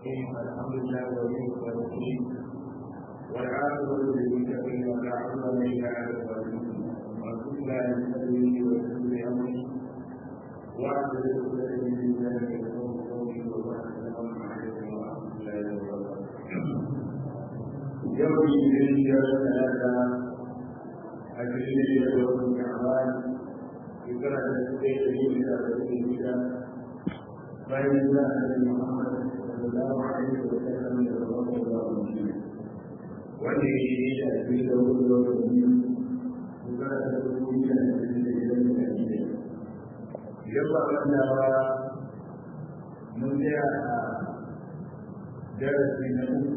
الرحيم الحمد لله ولي الصالحين والعاقبة للمتقين ولا عدوان إلا على الظالمين وكفى لسبيله وسبيل أمره وأعبد عقدة من لسانه يفقهوا قولي وبارك السلام عليكم ورحمة الله وبركاته يوم الاثنين يوم ثلاثة عشرين يوم شعبان ذكر السبيل من الرسول bayan da annabi Muhammad sallallahu alaihi wa sallam da rabbul alamin wanda yake yi da abin da wani lokaci kuma da kuma da abin da ya yi da shi idan ba wanda ba mun tsaya a darasi na uku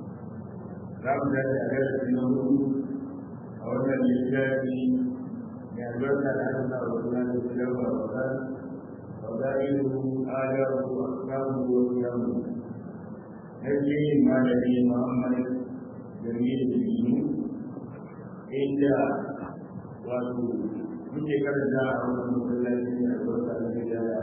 za mu dace a darasi na uku a wannan littafi mai albarka da Allah wa sallallahu alaihi wa sallam فضائله آدابه أحكامه وقيامه نجي ما الذي محمد جميل الدين إلا wato muke karanta a wannan masallaci ne a wata alƙida da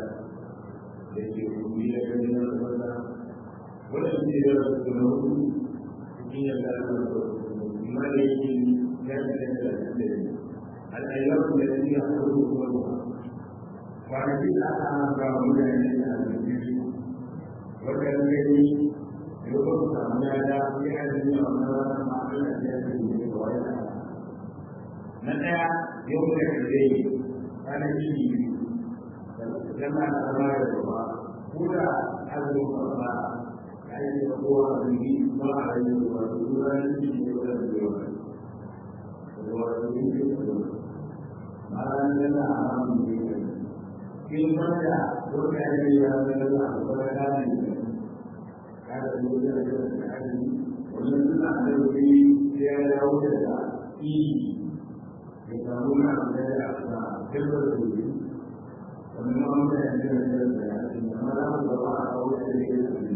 ke rumi da gani na wata wannan shi da su na hudu cikin yadda aka amma da yake ya fi da da da al'ayyar da ya haɗu kuma kwanaki da aka haka mutane da arziki wanda ya gani ya kuma samu ya da ya arziki a wani rana ma ana da ya fi da kawai da na ɗaya yau da kare kwanaki biyu zama da zama da gaba ko da azumin kwamba ya yi da kowa a zuri ba a yi da wasu ruwan jiki ne wadda da yawa da wasu yin da yawa ma'ana yana a hannun da ya in wanda wanda ya yi ya zama da abuwa ya ne ya da yi da ya da hali wannan suna da wuri sai ya dawo da da iyi ya samu na da ya da kirkar da wuri wannan ma wanda ya yi da da ya ce amma za mu gaba a kawo da ya yi da wuri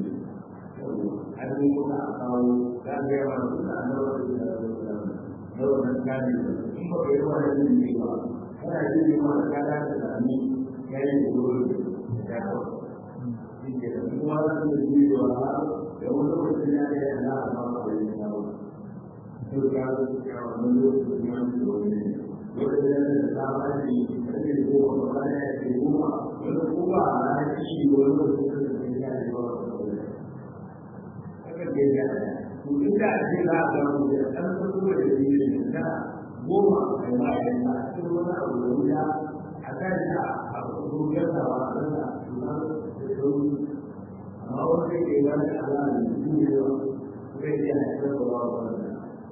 an yi kuma a kawo za a gaya ma su da an dawo da ya da da wannan kane in ba ka yi wani ne ba kana yi ma da kada da sami yayin da wuri ya kawo shi ke da kuma za su yi da wa da wani lokacin ya da yana a ma ba da ya kawo to ka ga wani lokacin ya da wani lokacin da da ta ba shi da ke ko ba ba ya ke kuma wani kuma a shi wani lokacin da ya da ba haka ke da to inda ake za a ga mu da ɗan kuma da yi da goma a yi ma'aikata a cikin wani abu da wuya a kan ta a rubutar da wa a da suna da sauri amma wanda ke ba da alama da su ne ba zai iya haifar da wa ba da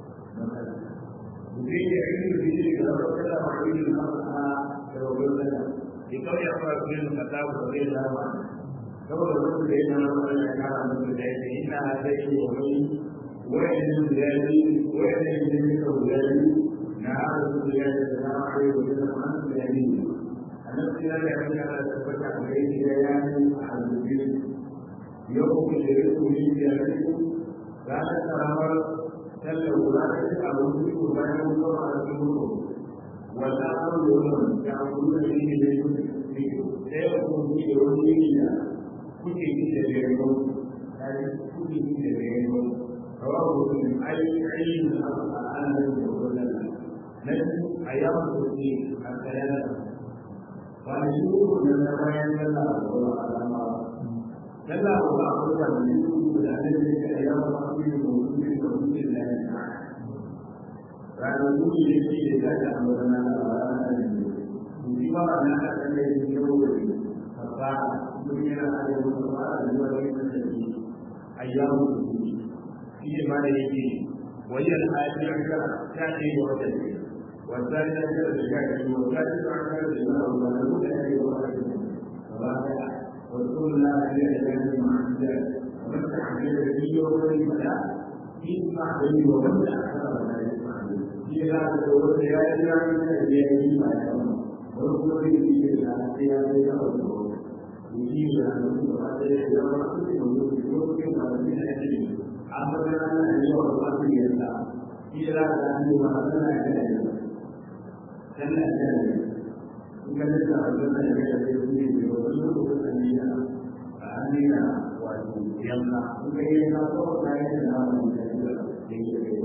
mutum ya yi da shi ga wata da wani da na fata da wani da ya kawai ya fara kuma yin kasa ba zai zama saboda wanda da yana wani ya kara mutu da ya ce ina zai yi wani wa'in da ya yi wa'in da ya yi na arzu da ya ce da na arewa da na hannu da ya yi annabi ya ga ya da tabbata a gare shi ya yi a azubi yau ku da ya ku yi ya yi ranar karamar sallar kula da shi a wani ku bayan mutuwa a cikin mutu wanda an yi wani da an kuma da shi da yi sai ya ku yi da wani yi da kuke yi da ya yi ya yi kuke yi da ya yi rawa mutum ai ai da al'adar da wannan nan a yawon kuke a tsayanar wani shuru da na bayan yana da wani alama yana da ba a kuka da shuru da ne da ya yi yawa a cikin mutum da mutum da ya yi ranar gudu ne ke da ta ta amurna da ranar da ne mutum ba na da ta ne da ya wuri ba mun yana da yau da ba da yawa da ya ce ayyamu shi ne ma da yake wayyar ajiyar ka ta ce wa wata ne والثاني أجل الشاكر والثالث أعمال الإمام والمعلوم أن يوحد الرابع وكل لا أجل أجل مع الزاد ومن تعمل به ومن فلا يسمع به ومن لا لا يسمع به في هذا الوقت لا يجعل من أجله ما يعلم وكل به في الأحياء يتوجه يجيب عنه وقد يجعل كل موجود في وقت من أجله أمرنا أن يوحد الله إلى أن يوحد الله dan aljanna in ka lissa aljanna da ya ce su ne da wani lokacin da ya a amina wato yanka in ka yi yanka ko ka yi da nama da ya da ya yi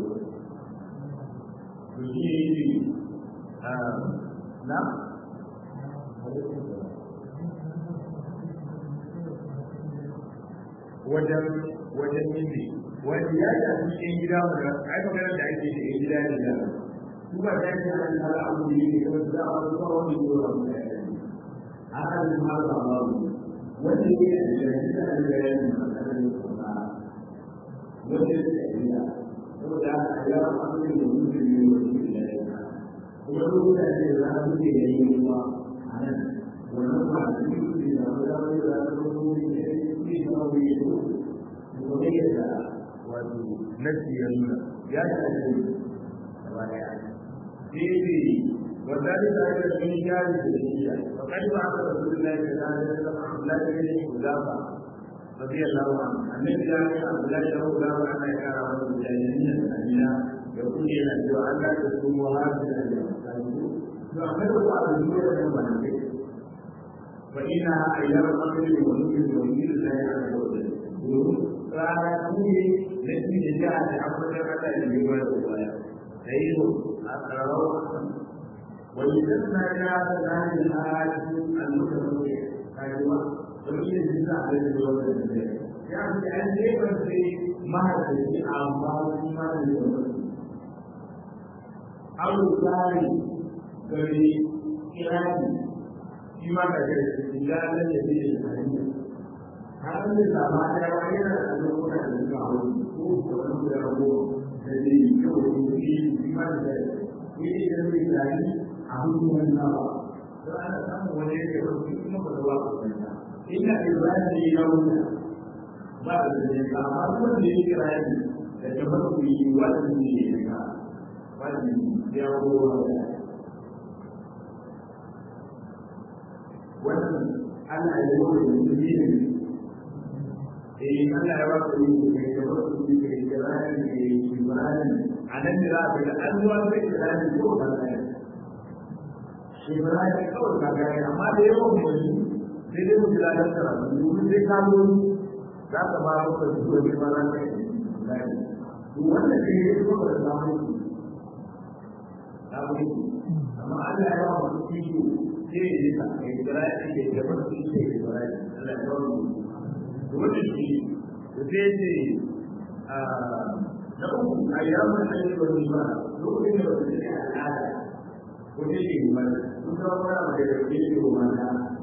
to shi ne na wajen wajen yindi wanda ya shafi cikin gida wanda ai maganar da ake da gida ne da su ba ta yi an tsara abu ne ne kuma su za a wasu kawai wani yau da mutane a kan su har ba ba wanda ya yi da shi da da ya yi da da ya kuma wanda ya yi da saboda a yi wa abu ne da mutum ne wanda ya yi da kuma duk mutane da za a mutu da yi kuma a nan wannan ba da yi ne da wani da wani da wani da ya yi da wani da kuma yadda wato nasi ya nuna ya shafi gaba daya sai وذلك أيضا من جانب الشيعة وقد بعث رسول الله صلى الله عليه وسلم عبد الله بن حذافة رضي الله عنه أن جاء عبد الله بن حذافة أن كان رجل الجاهلية الأمينة يقول إلى أن لا تصوموا هذه الأيام فأخذوا على الجوع من المنزل فإنها أيام القدر ونزل ونزل الله عز وجل rana ne na shi da jiha da abubuwan kasa da yi wani ruwaya da yi a tsararau wani da suna ja da zanen hajji a lokacin da kayuwa don yi da jisa a yadda zuwa da zai ya fi an jefar sai mahaifaci a amma wani ma da yi wani abu tsari gari kirani shi ma ka gari da ya lalle da ya hanyar har da sama ta yawa yana da lokuta da suka hau ko wani da rago da zai yi kyau da yi yi ma da yi yi da zai gani a hukumar nawa don ana samun wani yake wasu kuma ba da wasu kanta ina ibrahim ne ya wuce ba da zai ga amma kuma da yake rayu da tabbata ku yi wani ne ya ga wani ya kowa da wannan ana yi wani mutum ne eh Allah ya baka yi kai da wasu ne kai da rani kai Ibrahim anan da za ka ga an zuwa da Ibrahim ko ba ne Ibrahim kawai ka ga amma da yawan mu sai dai mu jira da tsara mu sai ka zo za ka ba ka zuwa da mana kai to wannan kai ne ko da zamu zamu amma Allah ya ba mu kiyo sai ya ka Ibrahim ke da wasu ne Ibrahim Allah ya ba mu wannan shi da sai ce na uku a yawon hanyar wani ba lokacin da wani ne al'ada ko ne ke yi mana sun kawo mana da ya ke yi wa mata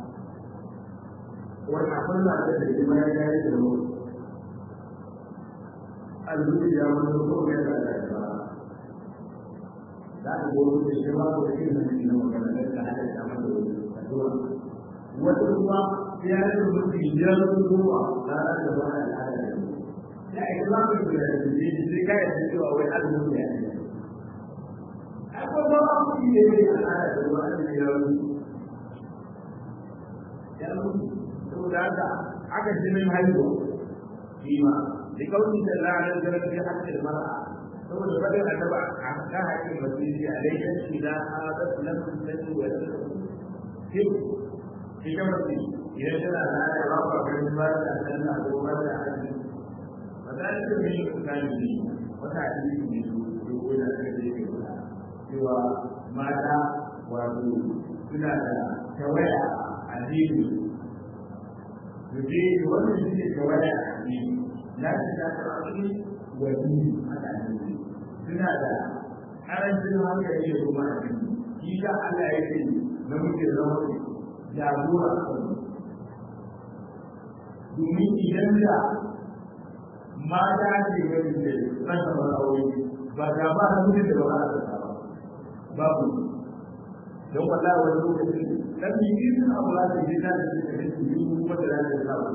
wani akwai na da da kuma ya gari da mu alzuci ya wani ko ya da da ba za ka gobe da shi ba ko da yin nan na magana da ta hada da mata wani wata kuma ya yi mutum biyar zuwa ranar da ba a al'ada da ya yi zama da da shi sai ka yi cewa wai azumin ya ne akwai ba ma ku yi ne al'ada da ba a ya yi ya yi saboda haka aka jinin haihuwa shi ma da kaunin da ranar da rafi hakkin mara saboda fadin annaba a kan hakkin masjidi a laifin shi da a zafi lafin sani wa lafi ita mace idan tana da ya ba ka ganin ba da sanna ko ba da aji ba za ta yi yin tsari ne wata hadisi ne ko ko da ta ce ke kula cewa mata wato suna da tawaya a jini su je wannan shi ne tawaya a jini na shi ta tsarki wa jini haka ne suna da karancin hankali da kuma a jini shi ka Allah ya ce namiji zama jagora domin idan da mata ce gani da rasa aure ba da ba da mutum da ba a rasa ba babu don wala wani lokacin dan yi irin abu da ke da da ke da su yi kuma da da ta ba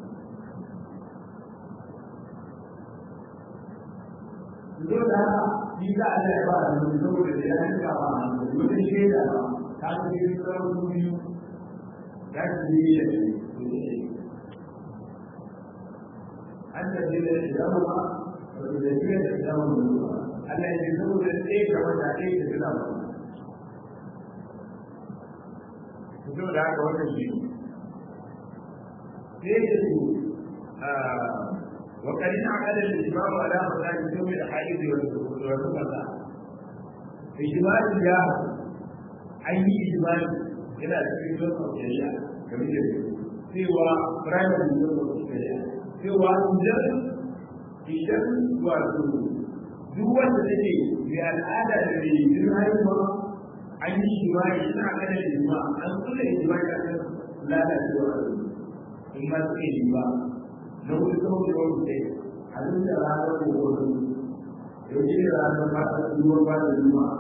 Dole da haka, shi za a da ba da mutum saboda da ya rika ba a mutum shaida ba, ta ce sauran biyu تكبير أنت إذا إسلامها وتذكير إسلام النور ألا يجوز الإيك والتعقيد في الأمر تقول هذا هو الشيء كيف وقد انعقد الاجماع على مسائل يوم الحائض والنفساء اجماع الجاه اي اجماع الى cikin zuwa shari'a game da cewa primary zuwa shari'a cewa idan idan wato duk wanda take mai al'ada da mai yin haihuwa an yi jima'i suna kada da jima'a an kula da jima'i a kan lalacewa in ma suke yi ba na wuri kawai da wani sai a duk da ranar kowane yau ce ranar ba ta ruwan ba da jima'a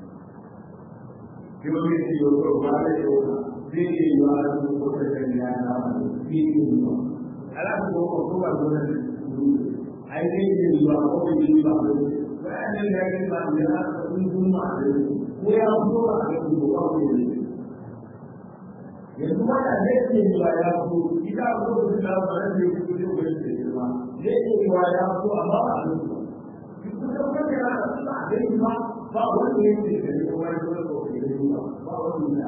yau ne ce yau ko ba da yau zai yi yi wa da ko da kan ya na wani fi yi yi ba ala ko ko ko ba zo da ai dai yi yi wa ko yi ba ko bayanin da ya ga ba da ya ka kun kuma da ko ya fito a kan ko ba ko yi yanzu wanda zai ce ba ya fito ita ko da ta ba da ya fito da wani ce ba zai ce ba ya fito amma ba a fito duk da wanda ya fito a dai ba ba wanda ya ce da ko wani ko ko ke ba ba wanda ya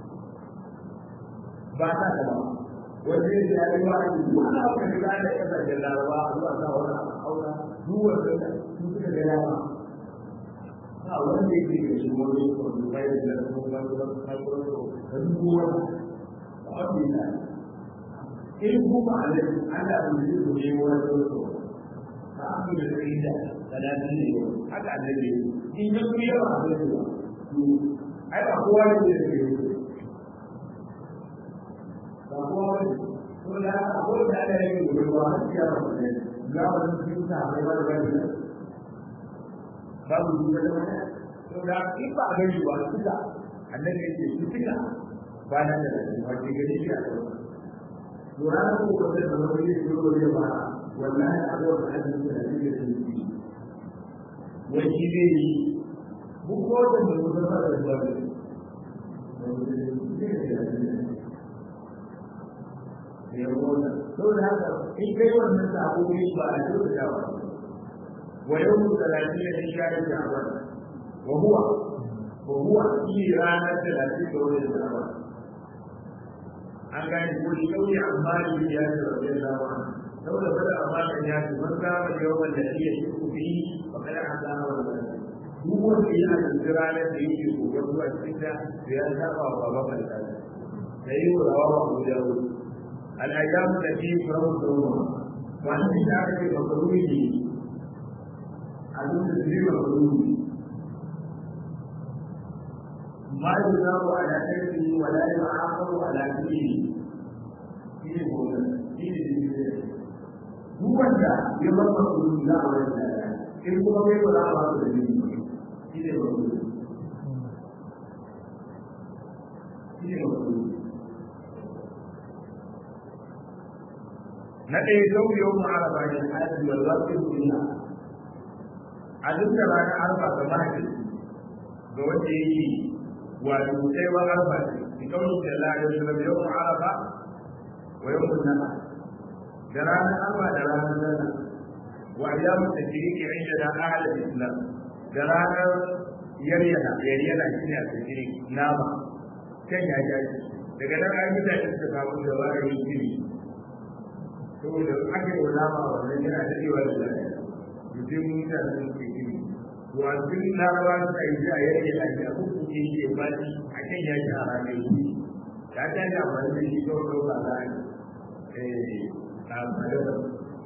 ba ta da ba wanda ya ce ya ba ni wanda aka ga da ya da laraba zuwa ta wani aura duk wanda su suka ga ya ba ba wanda ya ce da shi wani ko da ya da ko ba ko ba ko da duk wanda in kuma alai Allah bai yi ku ne wani wato ta abu da kai da talatin ne haka annabi in ya ku yawa a zai ba ai ba kowa ne da ke yi ba kowa ne to da abu da Allah ya yi ba har ya ba ne ga wani cikin sa bai ba da bane babu duka da wani to da in ba ga yi ba suka annabi ya ce su suka ba na da wace gari shi a kan lura da ko ko da wani ne ko ko ne ba wallahi a ga wani hadisi da yake da shi wai shi ne mu ko da mu da ba da ba ya wona to da haka in kai wannan sabo ne ba a dole da ba wa yawmu 30 min shahr sha'ban wa huwa wa huwa fi ranar 30 ga watan sha'ban an gane ko shi kauye amma ne ya ce wa zai zama saboda kada amma kan ya ce man kama yawan da iya shi ku fi ba kada an zama wa zai duk wanda ya azumci ranar da yake gobe zuwa cikin da ya saba wa baba mai tsari da yi wa rawa wa abu da wuri al'ayyam da ke fara da ruwa wani da aka ce makaruni ne a duk da zai makaruni ما يجاب على كيفه ولا يعاقب على فيه هو ده يضرب لا ولا إن هو يقول لا ولا na ɗaya zau yau ma'araba ne hajji wal wasu duniya a duk da ranar arba ga mahaifi ga wanda yake wato sai wa arba ce bi kauli da Allah ya sallam yau arafa wa yau nana da ranar arba da ranar nana wa ayyamu tajriki inda da ahlul islam da ranar yaryana yaryana shine a tajrik nama kan ya jaji daga nan an mutane suka samu da ba yin shiri saboda ake wa nama wannan yana dadewa da lafiya mutum mutane sun ke shiri wasu larawa suka yi a yadda ya ake abubuwa ke yi ya bani a kan ya ji a ranar yi ya ta yi amfani da shi kawai kawai ba za a yi a madara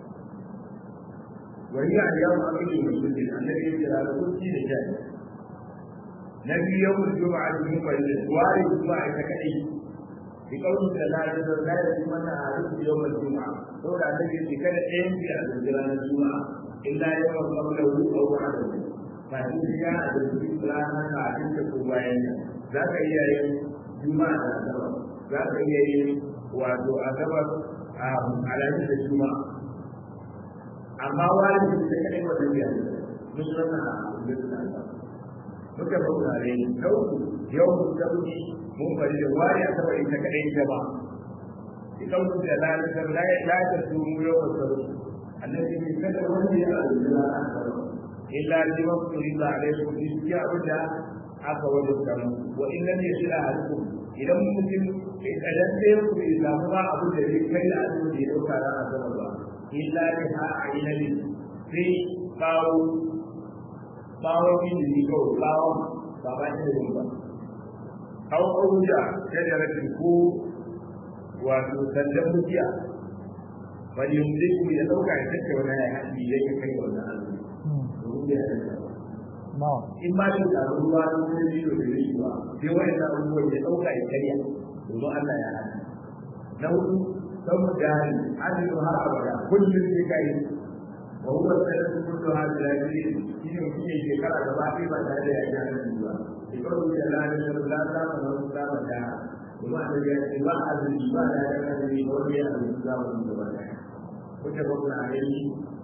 wani a yawon abin da mutum ne an daga yadda da kurci da sha na biyu yawon juma'a da yin bayyana ware juma'a ita kaɗai bi kawai da lalata da zai yi mana a rufe yawon juma'a saboda an daga yadda kada ɗayan biya a zanjira na juma'a illa yawan kamar wu a wa'ada ba shi ya a da cikin ranar da a cikin ko bayan nan za ka iya yin juma'a da asabar za ka iya yin wato asabar a alamin da juma'a amma wani da ta kaɗai wata biya mun sanna a abin da muka baurare na uku yau mun zaɓi mun bari da wani asabar ita kaɗai ita ba idan mun da lalata la ya su mu yau da sauri annabi ne kada wanda ya alƙura a asabar illa liman turiza alaikum fi ya abda aka wajabta mu wa in lam yasila ahadukum idan mutum idan sai ku bai samu ba abu da zai kai da abu da ya dauka ran azaba ba illa bi ha ainabi sai bawo bawo min da ko bawo ba ba shi da ba aw auja shajaratin ko wato sandan mutiya bal yumliku ya dauka ya take wani ya haɗi ya kai wannan abu domin ya in ma da taru ruwa da wani biyo da yi ba sai wani na abubuwan ya ɗauka ya karya domin Allah ya hana na hudu saboda jari hannun har abada kullum sai ka yi wa huwa sayyidun kullu hadhihi al-ajri shine mutum ya shekara gaba ɗaya ba tare da ya ji hannun ba da kawai da Allah ya san la ta ma na ta ma da kuma da ya ce ba azumi ba da ya azumi ba wani ya azumi za mu gaba ɗaya kuka ba kuna ayi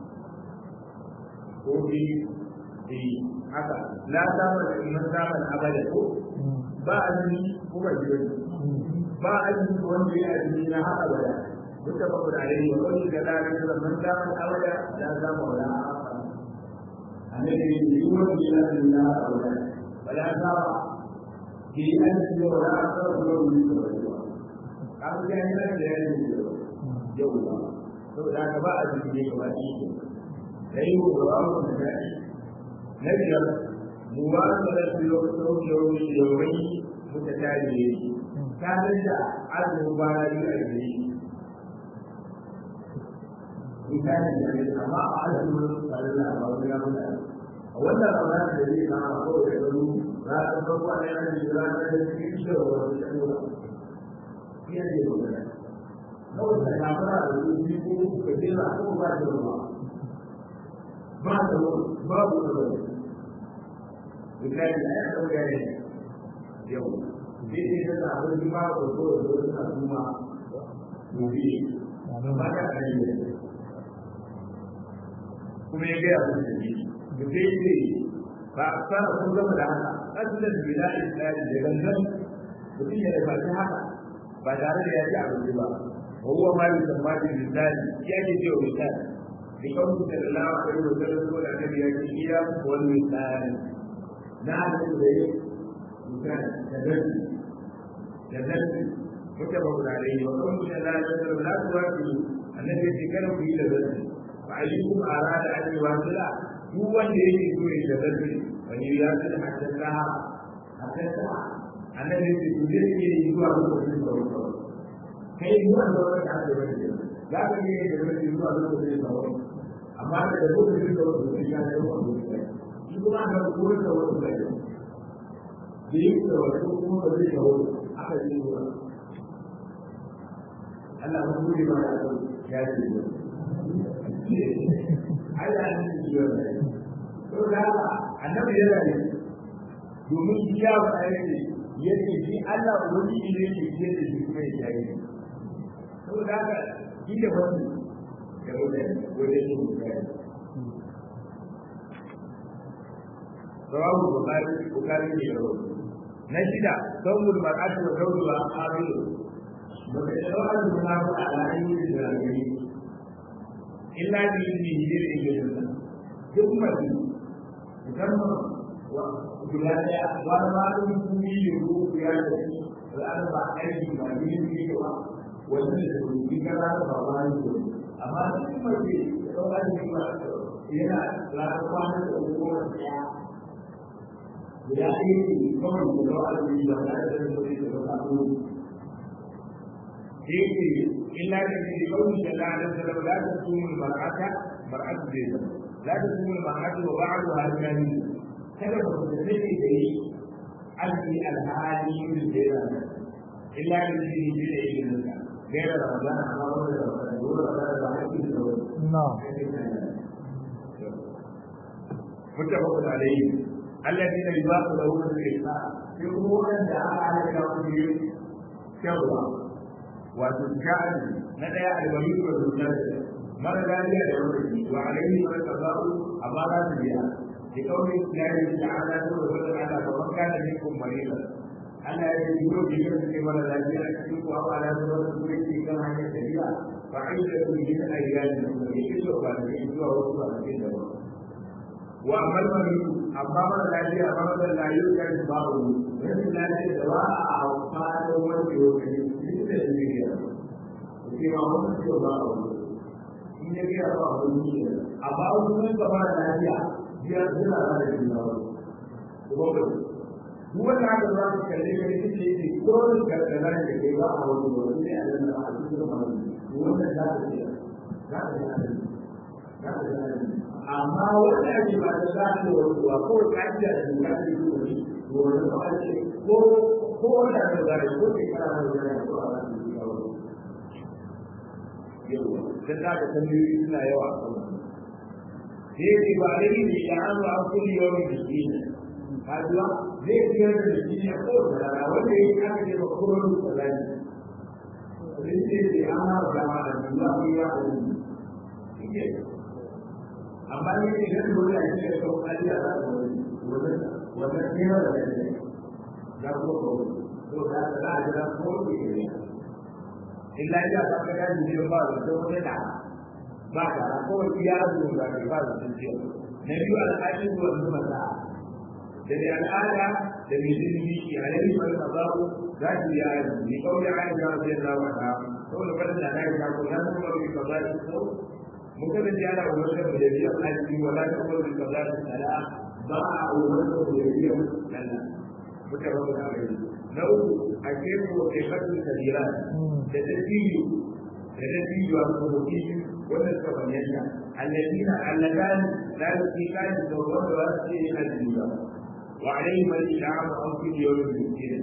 ko bi di haka la sama da iman zaman abada ko ba azumi ko ba ji wani ba azumi ko wanda ya azumi na har abada duka ba da alai wa kullu da la da man zaman abada la sama wala annabi ne yi wani ya azumi na har abada wala sama ki azumi wala sama ko wani ko kan ga yana da yana yau ba saboda haka ba azumi ne kamar shi sai ko ba mu da na biyar muwasalar filofin yawon yawon muka tare ne ta da azumin bana biyu a gari misali da ne amma a azumin farilla ba wani ya mutu a wannan ramadan da zai kama ko da garu za ta farko a yana da jira ta da cikin shi da wani da kuma iya ne da wani kawai da kafara da su biyu ko uku ka jera ko ba da ruwa ba da babu da wani misali a yana ɗauka ne yau sai sai ta sa abin jima ko ko da wani na kuma gobe ba ta kare ne kuma ya gaya musu da da sai ce ba a fara kun gama da haka asalin bila islami da gangan mutum ya rufa haka ba tare da ya ci abinci ba wa huwa ma yusamma bi misali ya ke ce wa misali bi kawai sallallahu alaihi wa sallam ko da annabi ya ce iya wani misali na da da yi misali da zarfi da zarfi muka ba guda da yi wa kawai da la da zarfi la su wasu annabi ya ce kada ku yi da zarfi ba a yi kuma a rada an yi wasu la duk wanda yake so ya da zarfi wani ya ce da haddasa haddasa annabi ya ce ku zai iya yi zuwa lokacin da wani kawai kai zuwa da wani da ake wani za ka iya yi da zarfi zuwa lokacin da wani amma da lokacin da wani zai ya ce wani shi kuma aka kuma da wani bai da yi da wani kuma da zai kawo aka yi wa Allah ba ku ba ya so ya ce ne Allah ne shi ya ne to da annabi ya rayu domin shi ya ba ya ce yace shi Allah wani ne yake ce da shi kuma ya yi to da haka shi da wani da wani wani ne رواه البخاري البخاري يروي نجد ثوب المرأة وزوجها قابل وتتوعد المرأة على أي الجاهلين إلا بإذنه للإجازة ثم musamman guda ɗaya wani malin kuri da ruwa ya da shi al'ada ba aiki ba ne ne ba wanda da rubi ga za ba ba ne amma cikin mace da ɗaukar da ba yana ranar kwanan da kuma ɗaya guda ɗaya ne kawai da zuwa alƙali ba tare da zai zai da samu da yake illa da ke da kawai da la'adar da lau la ta sumun mar'ata mar'atu zai zama la ta sumun mar'atu wa ba'adu halkani kada ba ku da take da yi alƙi alhali yin da ya zama illa da ke da yi da yi da zama gaira ramadan amma wanda da wata da wata da ba haƙƙi da wani متفق عليه الذين يباطلون الإسلام يقولون أن على كافرين شرا وتجعل ندى الولي والمجاهد مر ذلك لوجهه وعليه من القضاء أمارات بها لقول الله تعالى وسلم على فمن كان منكم مريضا ألا يجدون بجسد ولا لا يأكل أو على سبب كل كما هي سبيلا فعيدة من أيام المسلمين وقال يجدوا وصفا في wa amal maridu amma mara lafiya ma mara lafiya ya ji ba wani rashin lafiya da ba a amfani wanda ya kai duk da ne ya ce ma wani ce ba wani in ya ga ba wani ne amma wani ka mara lafiya ya zira da jin da wani kuma ba duk wanda aka za su kalle ka ne ce ce ko da karkara da kai ba a wani wani ne a nan a cikin wani wannan za ta ce za ta ce za ta ce amma wanda ake ba da za ta wani kuwa ko kaciya da za ta yi wani wani ba ce ko ko wanda aka za ta ko shekara da za ta ko a za ta yi wani yawa dan za ka tambayoyi suna yawa a kan sai yake ba da yi ne ya hannu an kulli yawan da shi ne kajuwa zai biyar da shi ne ko da rana wanda ya yi aka ce ba kuma da tsalani sai ce ce an haɗa dama da shi za ku yi ya hannu amma ne ne idan dole a cikin da kawo kariya za ta wani wannan tsira da ne za ku ko to da za a jira ko ne illa ya ta ga da ne ba da to ne da ba da ko ya zo da ba da tunce na biyu al'adun zuwa zuwa da da al'ada da mai zilimi shi a yanayi mai kazaru za ki yi ayi ni kawai aisha radiyallahu anha saboda kada da aisha ko na kuma bi kazaru ko muka da jara wannan da ya aiki wala ta kuma bi kazaru sala ba a wannan da ya yi lalla muka rabu da ayi na uku a ke ko ke fatu kabira da dabiyu da dabiyu a kuma kiyu wannan ka bayyana alladina alladan la yuqikan da wanda wasu ne a duniya وعليهم الإشعار عن كل يوم مسكين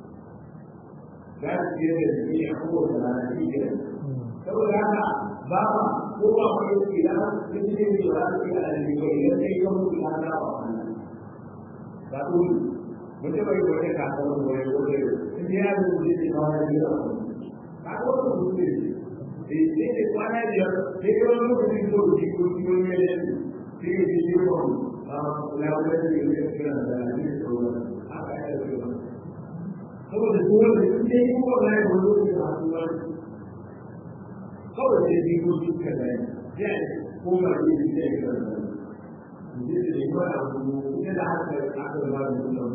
لا تجد الجميع قوة على نتيجة saboda haka ba ba ko ba ku yi kila sun ce ne ba su yi alalli ba idan sai kan mutu na da ba ba ku mutum bai gode ka ta wani wani gode sun ji ya zuwa ne ba wani biyu ba ko ba ku ce ne sai ne kwana biyar sai ka wani lokacin da ku ji ko ki wani ne sai ya ji ji ko labarai da ya kira da ne sauran haka ya ce ba saboda dole sun je yi ko na yi wani lokacin da su wani kawai sai bi ko su ka da ya ko ma yi da ya kira da ne da ne ba abu ne da haka aka ba da wannan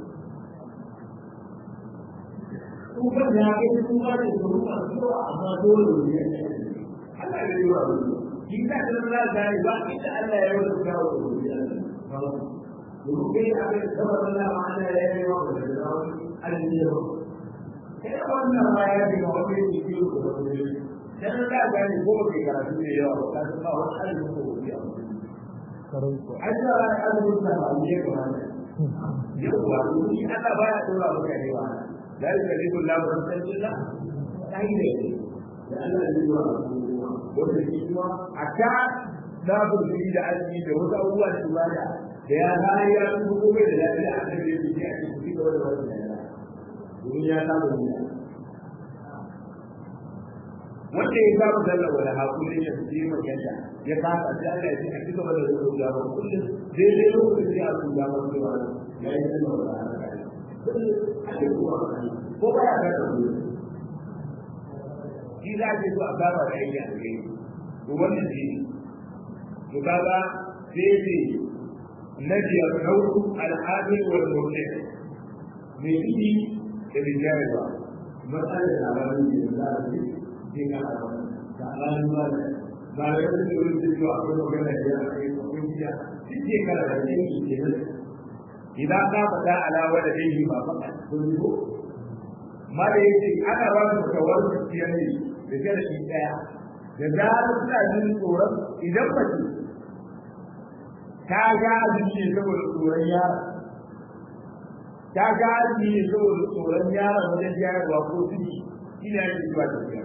kuma da ya kai kuma da su ba su amma dole ne Allah ya yi wa shi ka da Allah da ba inda Allah ya yi wa kawo domin abin saboda Allah ma'ana ya yi wa da zawo aljihu kai wannan ma ya bi wa wani ne biyu ko da wani dan da ga ni ko ke karatu ne yawa ba ka san ba wani aljihu ko ya Aisha aljihu da ba ne ko ne yau ba ni Allah ba ya dora maka ne wa la yukallifu Allah nafsan illa sai ne da Allah ya yi wa wanda shi kuma a ta na burbi da arziki da wasu abubuwa da ibada da ya zai ya su ko bai da lafiya a kan yadda ke a cikin ci gaba da wani da domin ya samu ne wanda ya samu sallah wala hakuri ya fi magana ya kasa sai Allah ya ce a cigaba da zuwa da ba kullum daidai lokacin da aku da ba cewa ya yi sallah wala hakuri ko ba ya ga da shi za ke so a gaba da yake a kai to wannan shi to kaga sai ce na biyar nau'u al'adil wal murtad me yi da bijare ba matsalar da labarin da za a yi sai ka da alamun ba da ba da yadda da wani da cewa akwai magana da ya kai akwai jiya duk shekara da ke yi ke nan idan ka fata alawa da ɗaya ba faɗa kun yi ko ma da yake ana ba su kawar gaskiya ne da jarabi ɗaya da zarar suna jin tsoron idan mace ta ga azumi ne saboda tsoron yara ta ga azumi ne saboda tsoron yara wajen jayarwa ko ciki ina yin zuwa tafiya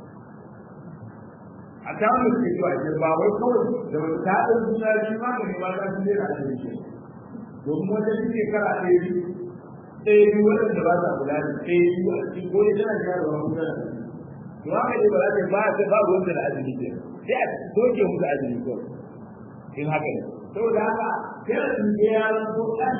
a ta wani suke zuwa ce ba wai kawai da wata ta ɗan suna biyu ma ne ba za su zai da azumi ce domin wata suke kara ɗaya biyu ɗaya biyu waɗanda ba sa kula da ɗaya biyu a cikin goyi tana jayarwa ko tana to haka ne ba za ta ba ta ba ruwan da azumi ce sai a soke musu azumi ko in haka ne saboda haka sai su je ya zo kan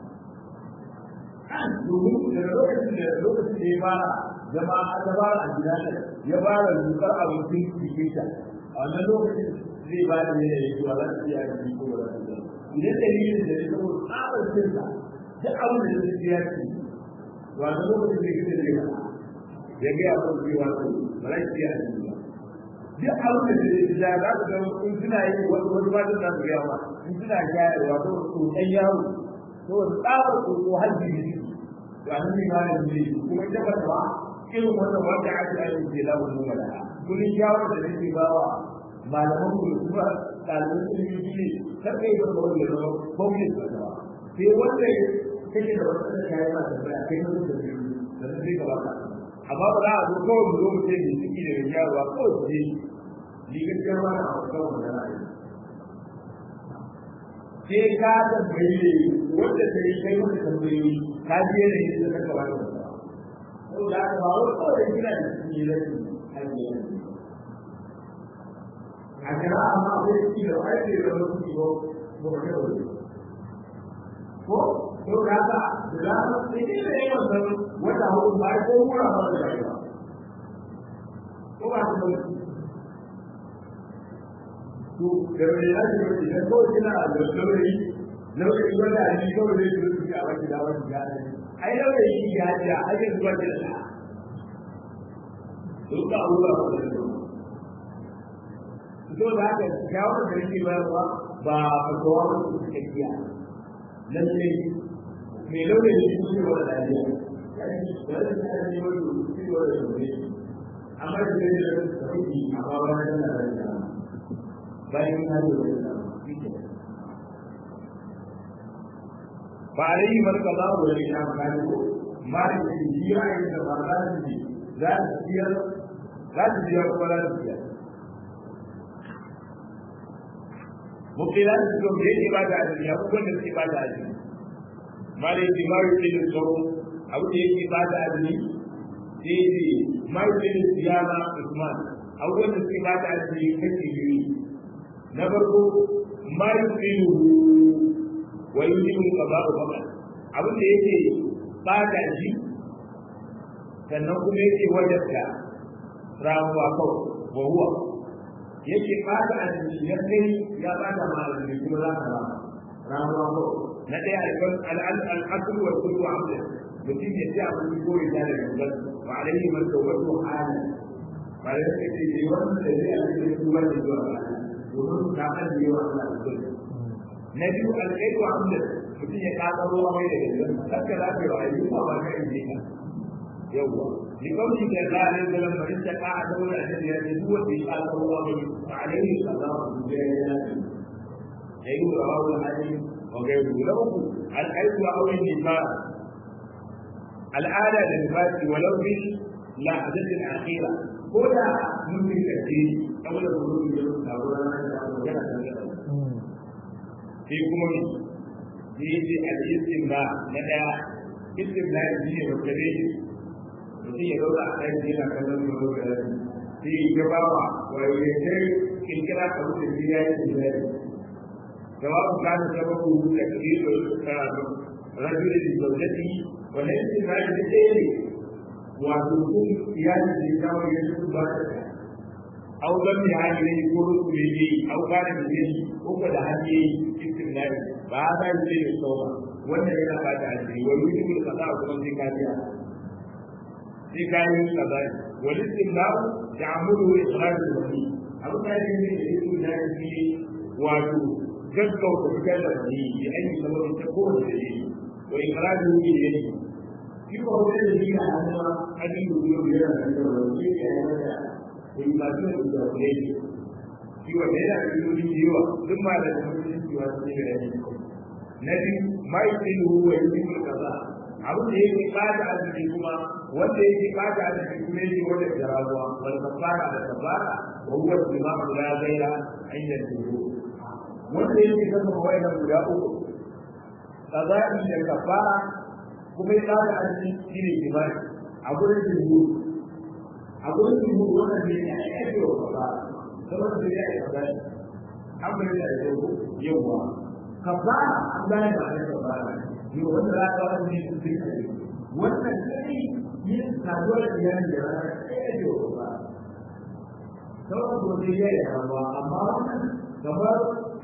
kan domin da lokacin da lokacin da ya fara zama a ta fara a gida ne ya fara zukar abincin jikin ta a wannan lokacin zai ba da ne ya yi wa za su iya yi ko ba za su iya idan dalilin da ya saboda tsabar cinsa duk abin da zai ji ya ci wanda lokacin da kike zai ba ya ga ya kuma cewa to ba za ki yi ba duk abin da zai ji ya za ku ga in suna yi wani wani ba da su ga ba in suna shayarwa to to dan yaro to tsabar ko ko hajji ne to an yi ma ne kuma ita ba ta irin wannan wanda ake aiki ke lawo mu wala kullun shawara da nake bawa malaman ku kuma ɗaliban ilimi ne kar kai ba kawai ya zama gwamnati ba ta sai wanda kake da wata da kayan ma da baya kai mutum da biyu da sai ka baka amma ba za a zo kawai mu zo mu ce mai ciki da mai yawa kawai su je ni gaskiya ba na hauka kawai da ra'ayi sai ka tambayi ne wanda ta yi kai maka tambayoyi ka je ne da ka kawai da saboda haka ba wai kawai da gina da cikin rashin hanyar a kira amma akwai ciki da ake da wasu ko ko ba kai ko to da haka da za su sai dai da yawan san wata hudu ba ko mura ba da rayuwa ko ba su ba to da mai ya ce wani idan kawai kina da laurayi laurayi wanda a ji kawai zai zuwa suke a wani da wani gane ai laurayi shi ya ce a ajin zuwa ke da ta to ka abubuwa ba da to da haka shawarar da nake bayarwa ba fatawa ba su suka kiya lalle mai laure da shi ne wa lafiya wanda ta ne wani shi wa da shi amma da ne da sauki amma ba na da lafiya bayan na da lafiya ba a yi marka za mu da ina ba ne ko ma da shi jiya da ba za su ji za su biyar za su biyar kuma za su biyar mukilan su da yake ba da azumi abubuwan da suke ba da azumi ma da yake ma yake da tsoro abu da yake ba da azumi sai yake ma yake da siyama usman abubuwan da suke ba da azumi kashi biyu na farko ma yake wa yujibu qada'u faqat abu da yake ba da shi sannan kuma yake wajabta ramuwa kawai wa huwa yake fata a cikin ya kai ya bata malami kuma za ka rama ramuwa ko na ɗaya al'asur wa kullu amda mutum ya ci abin ko ya tare da gangan wa alaihi man tawbatu halan ba da yake ce ne wannan da zai a cikin kuma da zuwa ba domin ka kan yi wa Allah da na biyu alƙaidu amda mutum ya ka tsaro mai da gangan kakka za ka yi wa ayyuka ba ka yi ka yawwa لقوله صلى الله عليه وسلم فإن تقع دولة الذي هو في قال الله عليه قضاء الجاهلات يقول رواه الحديث وغيره له الحيث أو النفاق الآلة للنفاق ولو في لحظة الأخيرة هنا ممكن تأتي قبل الخروج من الأولى في كمون في الاستمناء لدى استمناء الدين والكبير mutum ya zauna a ɗaki yana kallon gaba da rami sai ya ba wa wani sai kirkira a wuce shi ya yi tunani jawabu kana sababu da kiro rajulin da zaujati wani yankin na yi ɗaya ne wato kun iyali da ya kawo ya su ba da ta au zan mai hali ne ko rusu ne ne au kana da ne ko ko da hali ne cikin nari ba za yi ce da sauwa wannan yana ba ta hali wani mutum da kasa kuma sai ka biya sai kayan kaza wal istimna'u ya'muru ikhraj al-wali abu da yake ne da yake da shi wato gaggauta fitar da wani ya ayi sababin ta ko da shi wa ikhraj al-wali ne shi ko da shi ya hada hadin da yau ya da da wani ya yi da in ba da da wani shi wa da ya yi da yawa duk ma da mutum shi wa sai da shi na biyu mai tilu wa yusul kaza abin da yake bada azumi kuma wanda yake bada azumi kuma yake wanda jarawa wal kafara da kafara wa huwa imamu la ghaira inda tuhu wanda yake kafa wa'ida guda uku qada'i da kafara kuma ya bada azumi shine imani a gurin tuhu a gurin tuhu wannan ne ya ake wa kafara saboda da ya yi qada'i an bayyana da yawa kafara an gane ba da kafara ne wanda za ka wani ne su fi wannan kai yin saduwar da iyali da rana ɗaya da ba sauran gobe ya yi rawa amma wannan kamar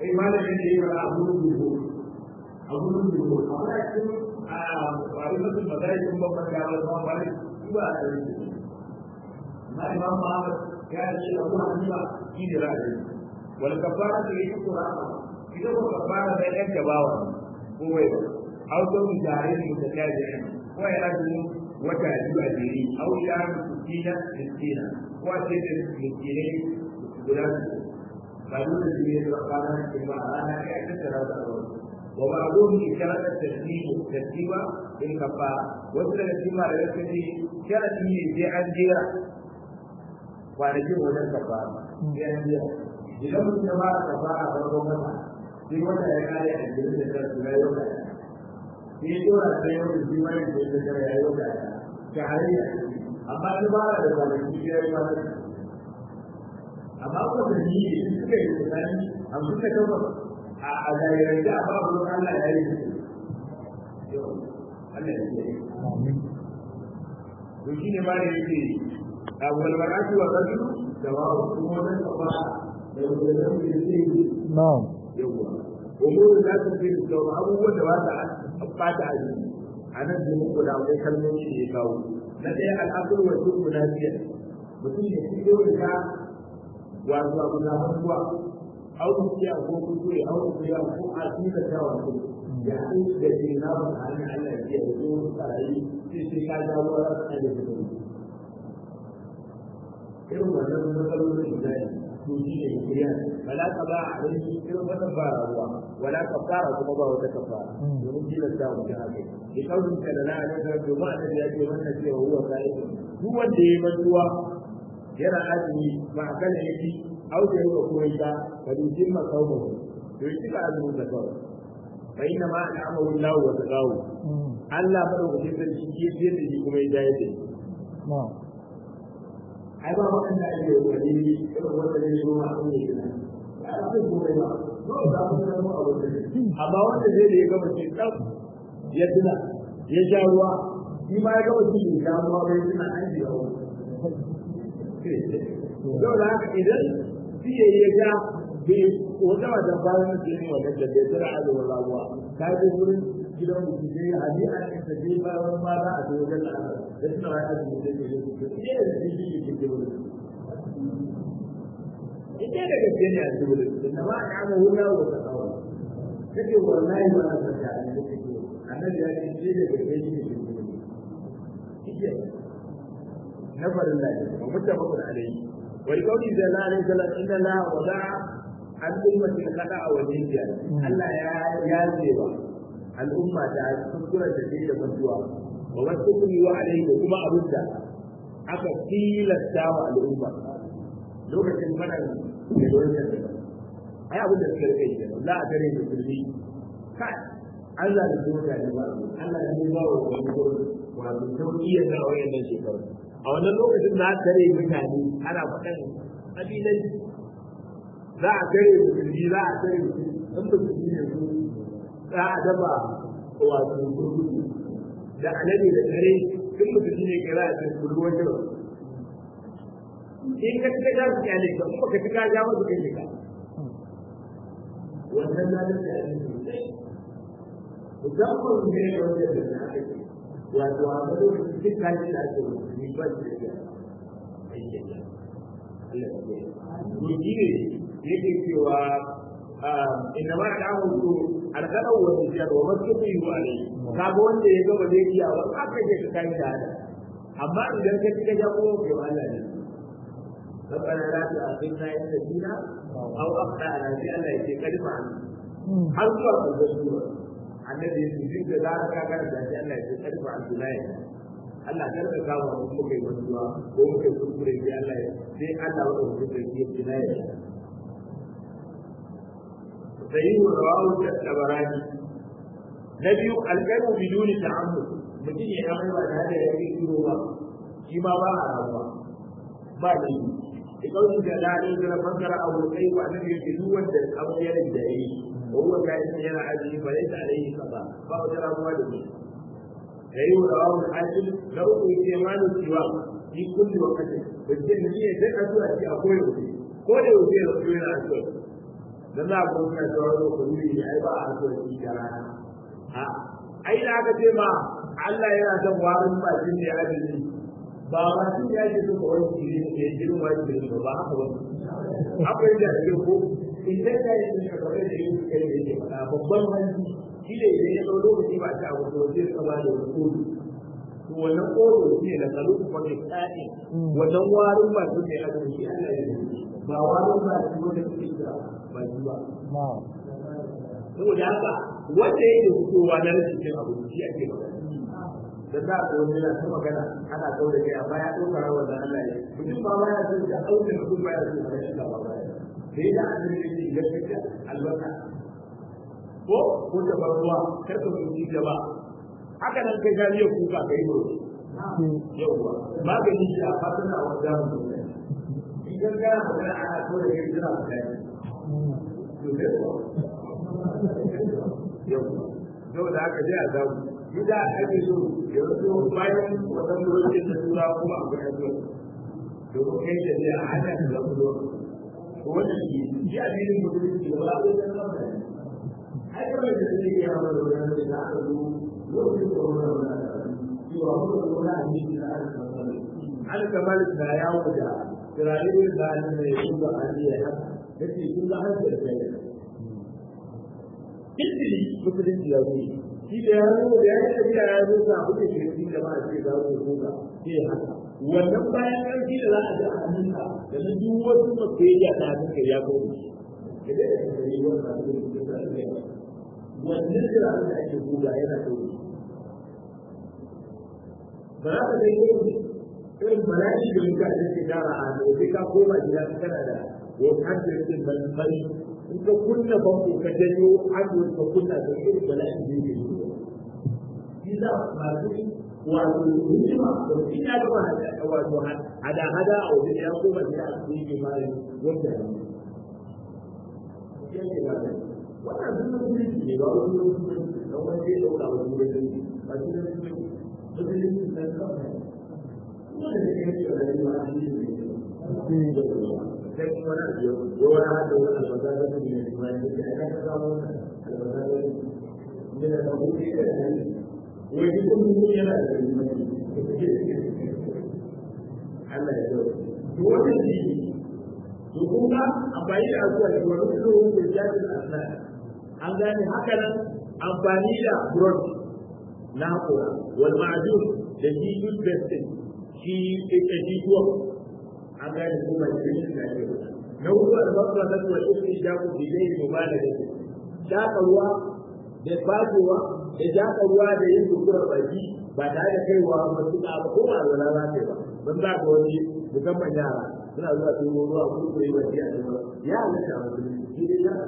kai malamin da ya fara abu dubu abu dubu amma cikin a wani mutum ba zai kun babban da ba ba ba ba a yi na imam Muhammad ya ce abu hanifa shi ne ra'ayi wal kafara da yake qur'ana idan ko kafara da yan gabawa ko wai au to mu tare mu da kaje ko ya rajin wata biyu a jeri au ya mutina miskina ko a ce da miskine guda ba dole su ne da kana da ba ana ya tattara da wa ba'dhum isharat at-taslim tasdiba in kafara wasu daga cikin malamai sun ce sharadi ne sai an jera kwanakin wajen kafara sai an jera idan mutum ya fara kafara a farkon wata sai wata ya kare a jirin da ta tura yau da sai ya dora da yau da shi mai da ta tura ya yau da ta hariya amma ta fara da kwanaki ya yi wani amma ko da ni ne suka yi tsani hamsin da takwas a zairar da ba ku Allah ya yi Allah ya yi to shine ma da yake wal mar'atu wa rajulu da wa kuma wannan kafara da wannan da yake na'am yawa umuru da ta fi da abubuwan da ba ta bata a jiki a nan da muku da akwai kalmomi da ya kawo na ɗaya al'akul wa tuku lafiya mutum ya fi yau da wato abu na hannuwa au ku ya ko ku ku ya au ku ya ko a cikin ta wato ya in da ke na ba ta hannun Allah ya yi zo tsarayi sai sai ka ga wa ra ta da ku irin wannan matsalolin da ya to shi ne kiriya wala ka ba a rai irin wannan ba ruwa wala ka fara kuma ba wata kafara domin tilasta mu ta haka ki kaurin ka da na da domin a ya ce wannan cewa huwa sai duk wanda ya mantuwa yana azumi ba a kan yake auke ko kuma ita ka dujin ma kawo to yi ka azumin da kawai fa inna ma al'amahu Allah wa taqawu Allah madaukakin sarki ke fiye da shi kuma ya jaye da na'am ai ba waɗanda ake wani irin wanda ne zo ma sun yi gina ya ba zai komai ba dole za mu samu abu da amma wanda zai da ya gama ce tsaf ya tuna ya sha ruwa shi ma ya gama cikin sha ruwa bai tuna an ji yawo yau da haka idan siye ya ga bai wata wata bayan da ne wannan da bai tsira azumin ramuwa ka je wurin gidan mutum sai ya hadi a cikin sa sai bayan ma za a je wajen al'ada da suna wani azumin da ke yi ne da shi shi ke ke wurin ita da gaske ne a cikin wurin da ba a kama wurin wa ta kawo kake wallahi ba a san da annabi ke annabi ya ce shi da gaske shi ke wurin kike na farin lafiya wa mutabakun alayhi ولقوله صلى الله عليه وسلم ان الله وضع عن أمة الخطأ والنسيان الله يا يا زيبا الأمة تعالى تذكر تزيد منجوا وما تقول عليه وكما أبدا aka tilasta wa al'umma lokacin mana da lokacin da ai abin da suka rike shi za a gare da kulli kai Allah da zuwa da ba Allah ne ba wa wani gurin wato sauki ya ga wayannan shekaru a wannan lokacin za a tare mutane ana faɗan ƙabilan za a tare musulmi za a tare in musulmi ne su za a dafa wato gurgudu da alade da tare in musulmi ne ke za a tare gurguwar jira in ka cika ja su kyale ka kuma ka cika ja masu kai ka wannan na da kyale sosai musamman ne da wanda da na ake wato a ga lokacin duk kayan da ake musulmi ba su da kyau to shi ne yake cewa inna ma ta hudu alƙalar wani jiyar wa masu kai yi wa ne kaga wanda ya gaba zai iya wa aka je ka kai da hada amma idan ka ci ka ja kuma ke wa Allah ne ربنا لا تؤاخذنا إن نسينا أو أخطأنا في الله يجي كلمة har zuwa ƙarshen sura annabi su duk da za ka ga da shi Allah ya karfa al-bilaya Allah kar ka kawo mu muke mantuwa ko muke kuskure sai Allah ya sai Allah ya rubuta da shi bilaya sahihu rawahu at-tabarani na biyu al-qalbu biduni ta'ammud mutum ya amai ba da ya yi kiro ba shi ma ba a rawa ba ne ikauci da lalai da fassara abu kai wa annabi yake duk wanda abu ya da yi وهو كائن يرى عدله فليس عليه قضاء فهو ترى والده يريد رواه الحاكم له استعمال السواك في كل وقت بالتالي هي تدعو في أقوى كل يوم يصير أسود dan za ku kuma tsawon da ku yi ai ba a so shi da rana a ai da aka ce ma Allah yana son warin bakin da ya ajiye ba ma shi ya ce so kawai shi ne ke jirin wani da ba ba haka ba akwai da ke ko idan ka yi shi kawai da yin kai da yake faɗa babban hanci shi ne idan ya ɗau lokaci ba ta abu to sai ka ba da wani kodo to wannan kodo shi ne da kalu kuma ke tsari wannan warin bakin da ya ajiye shi Allah ya yi ba warin bakin wanda kake kira ba shi ba saboda haka wanda yake fitowa na rashin cin abinci shi ake magana da za a wani yana ta magana ana kaure kai amma ya ɗauka rawar da Allah ya mutum ba ma ya san da ɗaukar mutum ba ya san da shi ba ba sai da an yi shi gaskiya albarka ko ko da barwa kar ka mutunci da ba haka nan kai gariya kuka kai ba yauwa magani shi a fatan a wanda mutum in gaskiya magana ana kaure kai jira ka kai yau da aka je a zamu gida ake so ya zo bayan wannan lokacin da tura kuma a bayan zuwa domin kai da ne a hana da zamu zo ko wannan shi shi a cikin musulunci da ba a zai san ba ai kawai da zai yi hawa da wannan da aka zo lokacin da wannan wannan cewa mu da wannan hadisi da aka san al kamal da ya wuce turare da ne ya yi da aliya haka yace kun ga har da kai Kintili musulunci ya zo shi da ya zo da ya yi tafiya ya zo sa kuke shirki da ba a ce za ku zo ga ke haka wannan bayan ƙarfi da za a ji a hannunka da na duk wasu masu ya ta hannunka ya zo da da ya yi wannan abin da ya sa wannan da da ake buga yana da ba za ka dai yi irin bala'i da muka da ke tara a da sai ka koma gida kana da wani hankali ban bari in ka kunna banko ka janyo hannun ka kunna da irin bala'in da yake yi shi za masu wato hikima da shi ya gama wato hada hada a wajen ya koma da a cikin yake mara wanda ya ce ba wannan duk mutunci ne ba wani mutunci da wani zai dauka wa mutunci ba shi da mutunci mutunci da kanka wanda da ke yi da rayuwa a cikin ne sai kuma na biyo ko wani hada wani albasa da ne ne kuma ne da aka samu albasa da ne da ka huce da ne wai duk mun yana da Allah ya zo to wannan shi to kun ga amfani da azuwa da wani tsohon da jami'in aslan an gane haka nan amfani da brush na hakora wal ma'jun da shi toothpaste shi ita shi tuwa an gane ko ba shi ne da ke na hudu albasa da tuwa shi da ku bi dai mu ba da shi shaka ruwa da fajewa da shaka ruwa da yin dukurar baki ba tare da kaiwa matuƙa ba ko ba zala za ta ba don za ka wani musamman yara suna zuwa su yi ruwa ko su yi wasi a cikin ya halatta a musulmi shi dai ya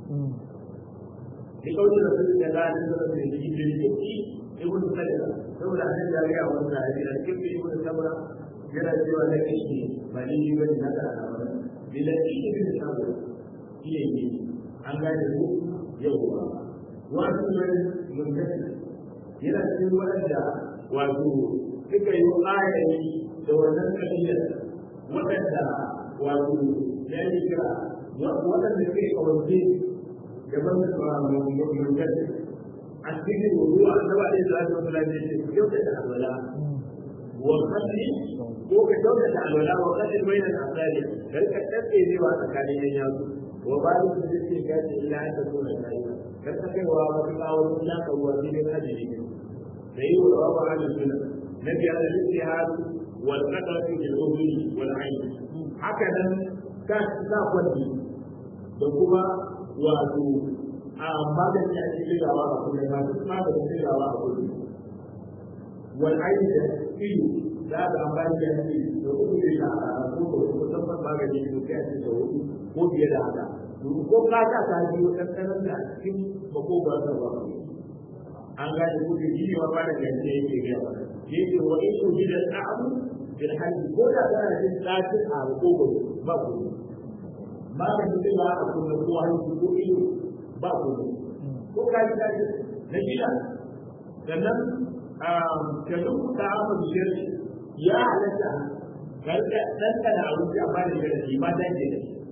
ni kawai da su da za a ci zama da shi da shi shi ibn sadaka saboda an da ya wani da hadisi a cikin ibn sabra yana cewa da kishi ba ni ni bane na da alama bila kishi bin sabra shi ne ne an gane ku yau ba wasu ne mun yana cikin waɗanda wato suka yi ayayi da wannan kabila waɗanda wato ya yi kira waɗanda suke kawance gaban mulkar a cikin wudu a saba da salatu wa salam ne ku yau da alwala wa kalli ko ka kyauta da alwala wa kalli bai da asali dan ka tsaye ne wa tsakanin yan yatsu wa ba da su ce ka ce ila ta so da kai kan ta kai wa wata kawo ya ka ruwa ne da ajiri ne da yi wa rawa ala sunna na biya da ijtihad wal qadar fi al-udhun wal ayn haka nan ka sa kwadi da kuma wato a magani a cikin rawa a kullum ma duk maganin cikin rawa a kullum wal ayn da ido da ga amfani da shi da kuma da a ko ko musamman magani da kai a cikin hudu ko biye da haka ko ka ta ta biyo kankanan da cikin makogar da ba an gane ko da shi wa ba da gaske yake ga yake wa in ku da ta'amu bil hajji ko da kana jin tsatin a makogar ba ku magani da ba a kuma ko hanci ko ido ba ku ko ka ji dace na gida sannan ka duk da aka bishir ya halatta karka dan kana abinci amma da shi ba dan da shi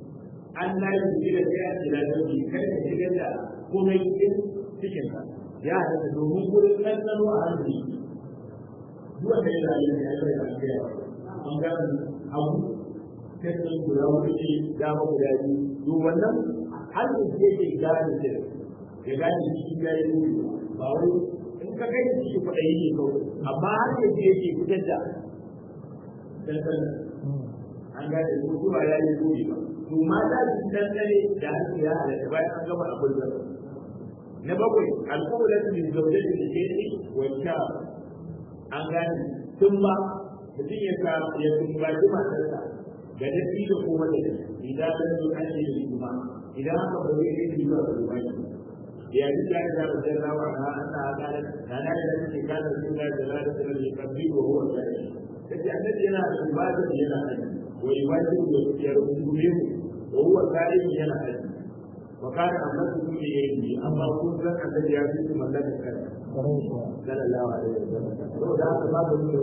an na yi gida sai a jira da bi kai ka shigar da komai cikin cikin ka ya halatta domin gurin ɗanɗano a hannu duk wanda ya rayu ne Allah ya rayu ya an ga abu sai sun guda wani ce dama guda biyu to wannan hannun da yake gane shi ya gane shi ya yi nuni ba wai in ka kai shi kwaɗayi ne kawai amma hannun da yake fitar da ɗanɗano an gane ko zuwa ya yi nuni ba to mata su ɗanɗane da hannu ya halatta bayan an gama abin da na bakwai alƙawarin min zaujati da ke wa sha an gane tun ba mutum ya ka ya tumbaci matarsa ga dafi da kuma da idan an zo an yi da kuma idan aka bari ya yi zuwa ga ruwa ya ji da ya da da rawa na Allah ya kare na na da take kana sun da da da da da kabbi wa huwa sai kace annabi yana da ibada yana da wa ibada da ya rubuce wa huwa sai yana da وكان أمركم بإيدي أما كنت الذي يعطيكم الذي كان صلى الله عليه وسلم لو ذاك ما بقول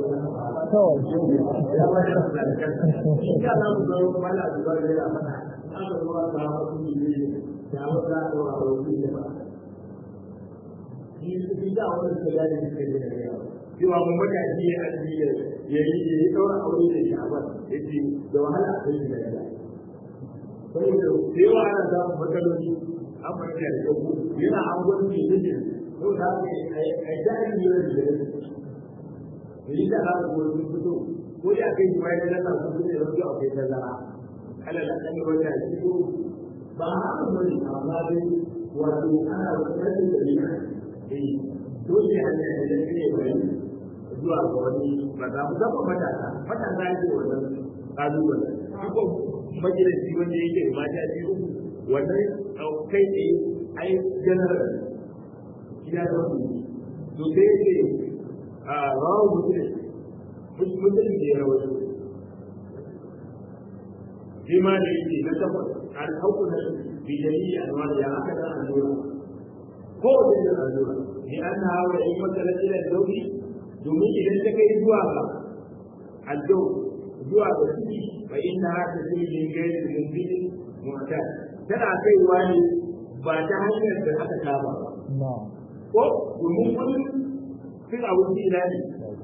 إن كان الله ما لا يقول لي أنا أنا هو الله بإيدي يا ولا هو الله بإيدي Ini tidak orang sekali di sini. Cuma membaca dia dia jadi orang orang ini siapa? Jadi doa lah ini saboda da yawa ana samun matsaloli an fahimta da yau yana an gwani ne ne ko da haka a yi daɗin yiwuwar da ya da yi da haka ko sun fito ko ya kai shi bayan da su fito da wasu akwai tazara ala da kan wata shi ko ba haka bane amma dai wato ana wani da ne eh dole hanya da ya ne bayani zuwa ga wani ba za mu zama matasa matasa ne wannan kalubalen ko majalisi wanda yake mata biyu wannan kai ne ai general gida da wani to sai yake a rawu mutum mutum da ya rawaito shi ma da yake na takwas an hauku na bidali a nwa ya aka da allura ko da yin allura ni an na hawa in matsala ila dauki domin idan ta kai zuwa ga aljau zuwa ga ciki fa inna hada sirrin gairi mumkin mu'tad tana kaiwa ne ba ta hanyar da aka saba ba ko domin wani cin abinci ina ne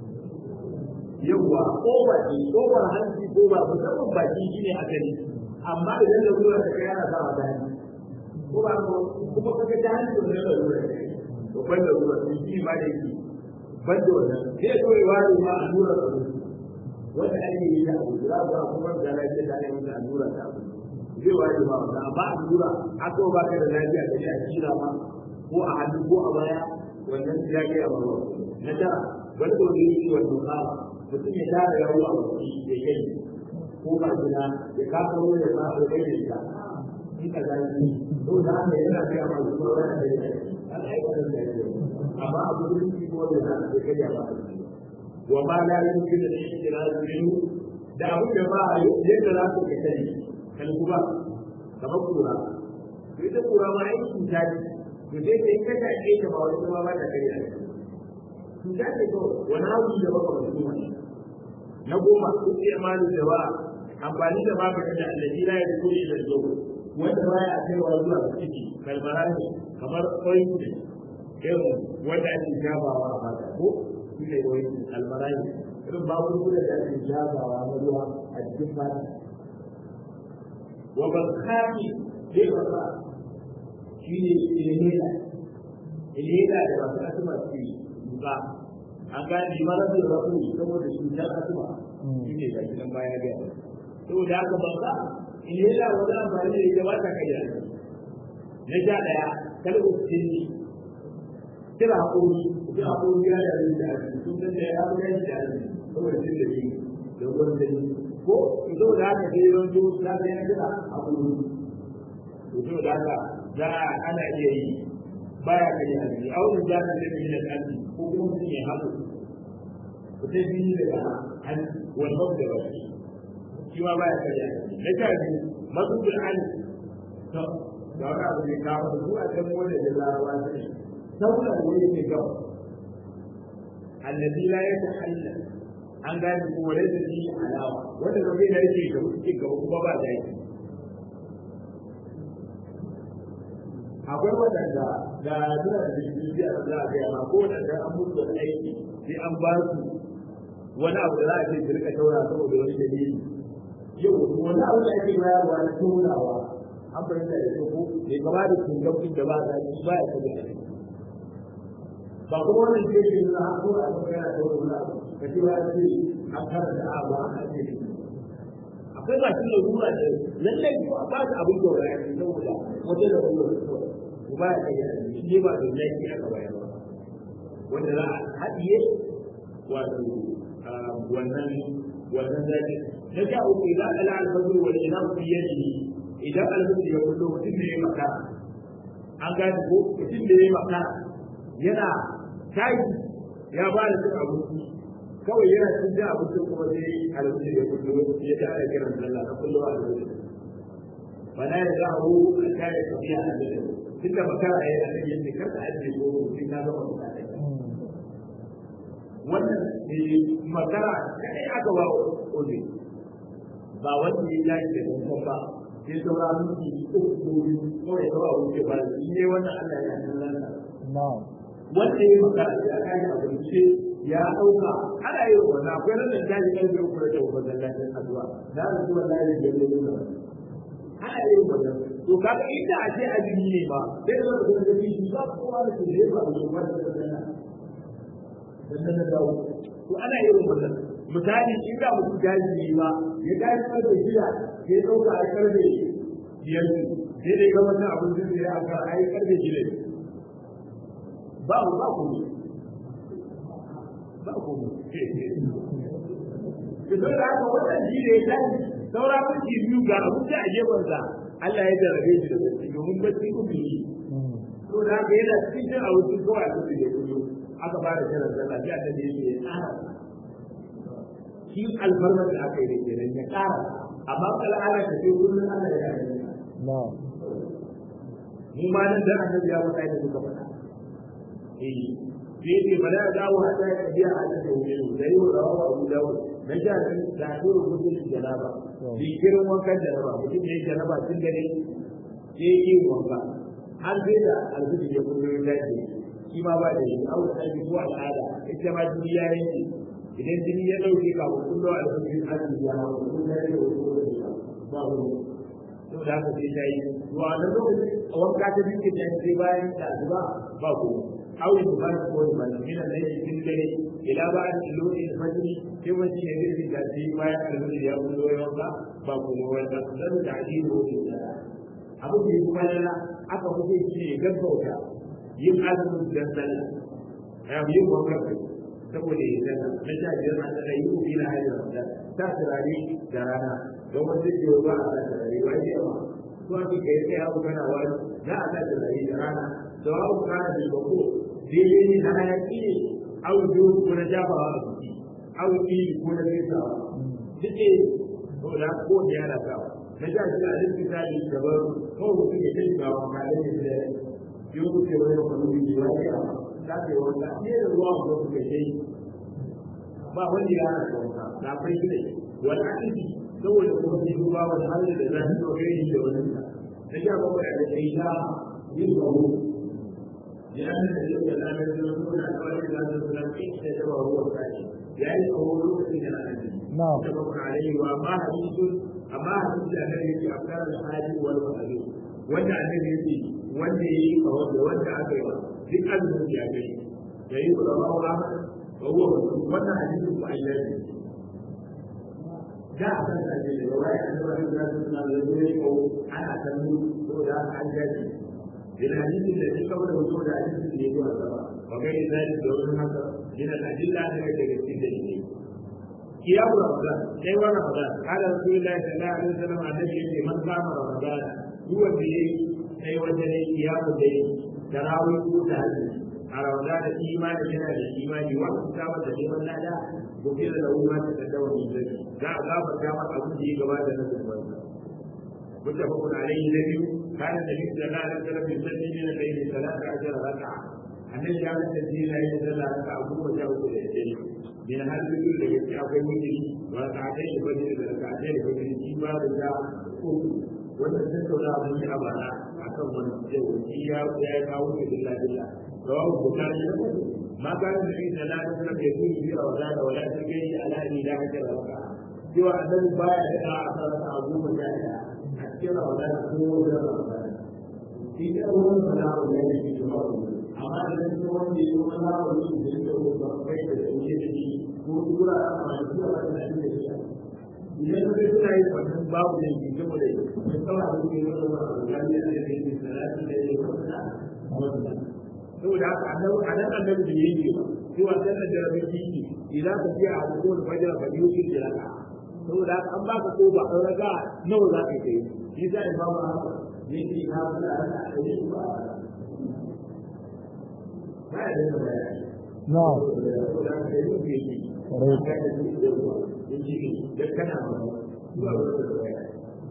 yawwa ko ba ce ko ba hanci ko ba musamman baki shi ne a gani amma idan da ruwa ta kai ana sawa ta hanci ko ba ko kuma kaga ta hanci da da ruwa to ban da ruwa shi ma da yake ban da wannan sai zo ya ware ma allura da ruwa wanda ake yi da abu za ku kuma da lafiya da ake da allura da abu zai waje ba wannan amma allura aka ba ka da lafiya da a kira ma ko a hannu ko a baya wannan ya ga ya barwa na tara wani da wani yi wannan kama mutum ya tara yawo a wani ya kai ko ba gida ya kafa wani ya sa ya kai da ita in ka ga ni to da haka yana ga ma su ba da ya an aika da ya amma abu da shi ko da ya kai ya ba wa ma la yumkinu al-ihtiraz minhu da abu da ba yadda za ku ka sani kan kuma kamar kura to ita kura ma ai cuta ce to sai sai ka ta ke ta ba wani kuma ba ta kai da cuta ce ko wani abu da ba ka wani na goma duk ya malu da ba amfani da maganin da allazi la ya kuli da zo wanda baya kaiwa zuwa ga ciki kalmara ne kamar ointment irin wanda ake jabawa a mata ko shi ne wani almarai irin magunguna da ake jabawa na ruwa a cikin fata wa bakari zai baka shi ne ilhela ilhela da masu asuma su yi ba an gane mara da rafu saboda cutar asuma shi ne gashi nan baya ga saboda haka baka ilhela wani amfani da ita ba ta kai da na sha ɗaya kalmar sinni kira haƙori da haƙori ya da rin da ake sun san da ya fi yanki da ake saboda cin da shi da ruwan da ko ito da haka sai yawan to za ta yana kira haƙori ito da haka za a ana iya yi baya ka yi alji auren za ta zai da alji ko kuma mutum ya haɗu ku sai biyu daga hanci wannan da ba shi shi ma baya ka yi alji na sha biyu mazubin alji da wani abu ne kawo da su a can wanda da larawa ne saboda da yake gaba annabi la ya tahalla an gane ko wale da shi alawa wanda ba zai yake gaba cikin gaba kuma ba da yake akwai waɗanda da suna da jirgin a za a gaya ma ko waɗanda an mutu da aiki sai an ba su wani abu da za a ce su rika taura saboda wani dalili yau wani abu da ake bayarwa na taurawa an fahimta da su ko bai kama da tungabbin da ba za su ba ya kaga a ba kuma wannan ce ke nuna har ko a kan yana taura wani abu ka ce ba ce an karanta abu an ake da akwai masu larura da lallai ko a ba su abin taura ya ce saboda wata larura ko ba ya kaga a shi ne ba da yaki aka bayar ba wanda za a haɗiye wato wannan wannan zaki na sha uku idan ala alfajr wal inam fi yadihi idan alfajr ya kullo mutum ne ya maka an gane ko mutum ne ya maka yana tashi ya ba da cin abinci kawai yana cin cin abinci kuma sai alfajr ya kullo ya ta da kiran sallah na kullo alfajr fala ya zahu a kare tafiya a da tun da makara ya yi a kan yadda kar ka ajiye ko mutum na zama mutane wannan magana kai aka ba ozi ba wanda ya yi da kuma ba sai saura miki uku kawai kawai a wuce ba shi ne wannan Allah ya yi lana wanda ya magana ya kai a wuce ya dauka ana yi wannan akwai nan da tashi kan zai kula da wannan lafiyar addu'a da su wallahi da yake nuna ana yi wannan to kaga inda a ce azumi ne ba sai da zaka ga shi ba kowa da ke da ba da wannan sannan na dawo to ana irin wannan misali in ga mutum jaji ne ba ya tashi karfe shida sai ɗauka a karfe biyar ne sai dai ga wannan abin da ya aka a yi karfe shida ba mu ba ku ba ku ki zo da haka wannan shi ne ya tashi saura minti biyu ga abin da a gefensa Allah ya jarabe shi da bacci domin bacci uku ne to da haka yana cikin abinci kawai a cikin da kullum aka ba da kiran sallah sai annabi yake ya tsara shi alfarmar da aka yi da kenan ya tsara amma kala ana ta ce kullun Allah ya yi mu ma nan da annabi ya faɗa da muka faɗa eh sai ce bala ya dawo hada ya biya a cikin wuri da yi wa rawa Abu Dawud na ja shi da dole mutum janaba bi kirin wankan janaba mutum ne janaba tun dare sai yi wanka har sai da alfiji ya kullu ya dace shi ma ba da shi aure ta ko al'ada ita ma jini ya yanke idan jini ya dauke ka ko kullu alfajir azumi ya hawo kun da yake ko ba wani to da haka sai ta yi to a nan lokacin wanka ta dinke ta sai bayan da zuba ba ko aure da ba ko da ba min da yake cikin dare ila ba an lodi da fajiri sai wani ne zai da shi bayan alfajir ya kullu ya wanka ba ko wanda dan da ajibu da abu da kuma aka kuke shi ne gaggauta yin azumin da sallah ya yi wakar saboda ya sallah na sha biyar na tsaka yi ubi na hajjar ramadan ta turare da rana don wanda ke ba a sa turare ba ya ba ko ake kai sai abu kana wani za a sa turare da rana da abu kana da bako daidai ne na hayaki ne au biyu ko na jabawa a jiki au iri ko na fesawa duk ne to da ko da yana sawa na sha shi a cikin misali gaban kawai mutum ya kai ga wani halin da yau kuke wani kwanu da ya yi a kafe wanda ne da ruwa wanda kuke yi ba wani ya hana wanka na kai shi ne wani aiki saboda kuma shi ruwa wani halin da za su zo gani da wani ta na sha bakwai a da ita yin gawo ya yi da yau da lamar da wasu na kawai da za su na kai da ta ba ruwa kai ya yi kawo lokacin da na nan da bakwai a yi wa ma hadisun amma hadisi da nan yake a kan hali wal wahali wanda annabi yake wanda ya yi kawo da wanda aka yi wa duk azumin ya gani ya yi wa rawa wa wa huwa wannan hadisi ko ayyaji da a kan sa ne da wai an zuwa da su na da zuwa ko ana kallo ko da an gaji ila hadisin da shi kawai da wato da hadisin da ya zuwa gaba wa ga ni zai da wannan haka ina da adilla da daga cikin da shi قيام رمضان أي رمضان قال رسول الله صلى الله عليه وسلم عن النبي من قام رمضان هو الليل أي وجه قيام الليل تراويح تهجد على رمضان الإيمان بنا الإيمان واحتساب تجيب لا غفر له ما تقدم من ذنبه لا غاب كما أقول به كما تنزل متفق عليه النبي كان النبي صلى الله عليه وسلم يصلي من الليل ثلاث عشر ركعة النبي كان التسليم لا يتسلى ركعة أبوه وجاءه إلى من هذا الرجل الذي يتعبد منه وركعتين الفجر وركعتين الفجر فيما رجع wannan tattauna mun yi a bara akan wani yau shi ya ya kawo shi billah billah rawahu bukhari da muslim ma kana da inda la tasra bi yakuni fi rawdan wa la tajri ala ni la hajra raka cewa annabi baya da a sarrafa abu mutane a cikin rawdan ko da rawdan shi da wannan sana'u ne da shi ba amma idan shi wanda ya kuma na wani da ya ce ba kai da shi da shi ko kura a mai da wannan da shi idan ka suna yi wannan babu da ke gaba da mai kawai abin da ya zama a gani a yadda yake salati da ya kwanta wannan saboda haka annabi a nan annabi da yake ba cewa sallar da rabin kiki idan ka fiya a cikin fajar ba biyu kike raka saboda haka an baka ko ba an raga nawa za ka yi shi za a ba mu haka ne ki na fara da a yi ba ba ya da bayani na saboda haka yi ke yi da kana zuwa wurin da baya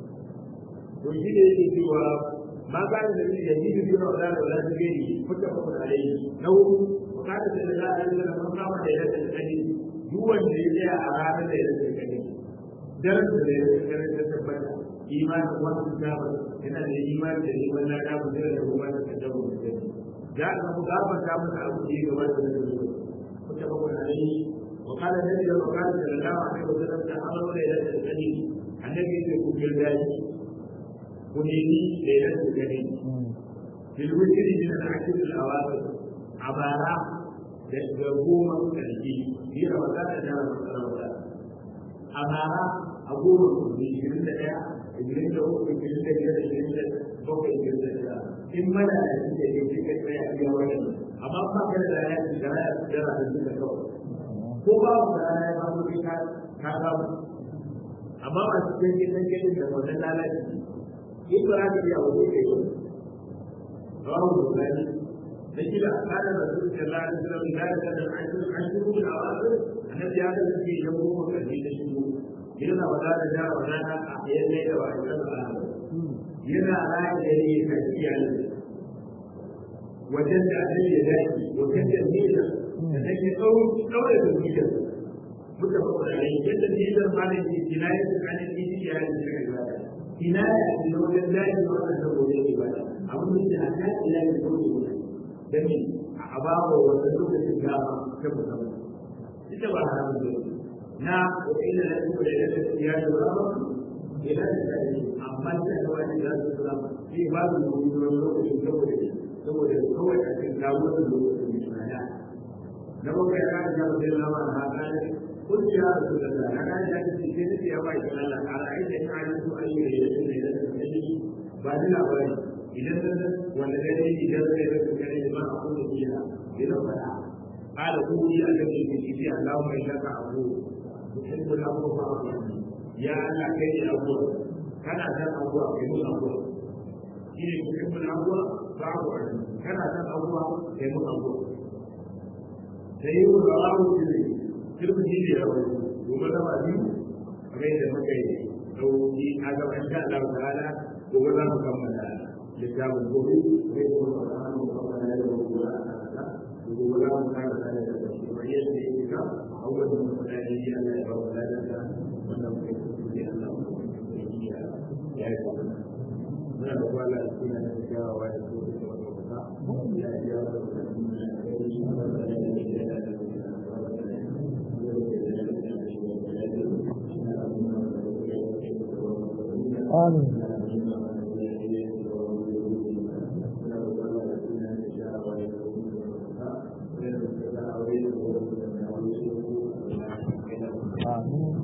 to shi ne yake cewa ma ba da dalili da jibi biyu na da wala da gani kuka kuka alai na hudu wakata da da za a yi da mun kama da yadda da kani duk wanda ya tsaya a ranar da yadda da kani daren da ya tsaya da tabbata imanin wasu gaba yana da imani da neman na da mutum da kuma da kaddabu da kani za a samu gafarta masa abu da ya gabata da zuwa kuka kuka alai وقال النبي وقال صلى الله عليه وسلم تعالوا ليلة القدر النبي يقول بالله ونيني ليلة القدر في الوتر من العشر الأواخر عبارة تقوم الترجيح في رمضان جاء رمضان عبارة أقول في جلد يا جلد هو في جلد جلد جلد فوق جلد إما لا يجوز في كتاب يا ولد أما ما كان لا يجوز لا يجوز لا يجوز ko ba mu da rana ba mu ka ka samu amma ba su cikin gidan gidan da wannan lalaci in ba za ka iya wajen kai ba rawu da gani da kila kana da su da lalata da lalata da ajin ajin da awazir annabi ya da shi ya mu mu kan da shi yana wada da da wada a yayin da wa da yana rayu da ne ka iyali wajen da annabi ya dace wajen da ne da da ke ɗaure da zuciyar muka faɗa da yadda niyyar malin ke kinaya da kanin kiji ya yi da ibada kinaya a cikin wajen daji da wannan da gobe ibada abin da ta ta ila da gobe gobe da ni a babu wanda lokacin gaba ta musamman ita ba haramun da na wa ila da kuma da yadda ya yi wa ba ila da ta yi amma ta da wani da su sura sai ba su gobe lokacin saboda saboda kawai a cikin gawo da lokacin da na bakwai ya ga da zai lawa da haka ne kun ya rasu da da na ga da shi ke da ya bai da Allah a ra'ayi da ya yi su ayi da yake da da shi ba da labari idan da wanda da ne idan da ya su kare ba a kuma biya idan fada ala ku ya ga shi ke shi Allah mai shaka abu tuhibbu al-amru fa'al ya Allah kai ne abu kana da abu kai mu abu shi ne tuhibbu al-amru fa'al kana da abu kai mu abu da yi wa rawu ne kirkin shi ne rawu gobe da ba biyu kamar yadda muka yi dauki a gaban sha Allah ta'ala gobe za mu kammala littafin gobe zai kuma fara mu kammala da gobe a kansa gobe za mu kara da da shi kamar yadda yake ka awwal da mu da yi Allah ya ba mu da da wannan kai su ne Allah ya yi ya ya yi muna da kwala suna da kyawawa da su da wata ya ya da آمين آمين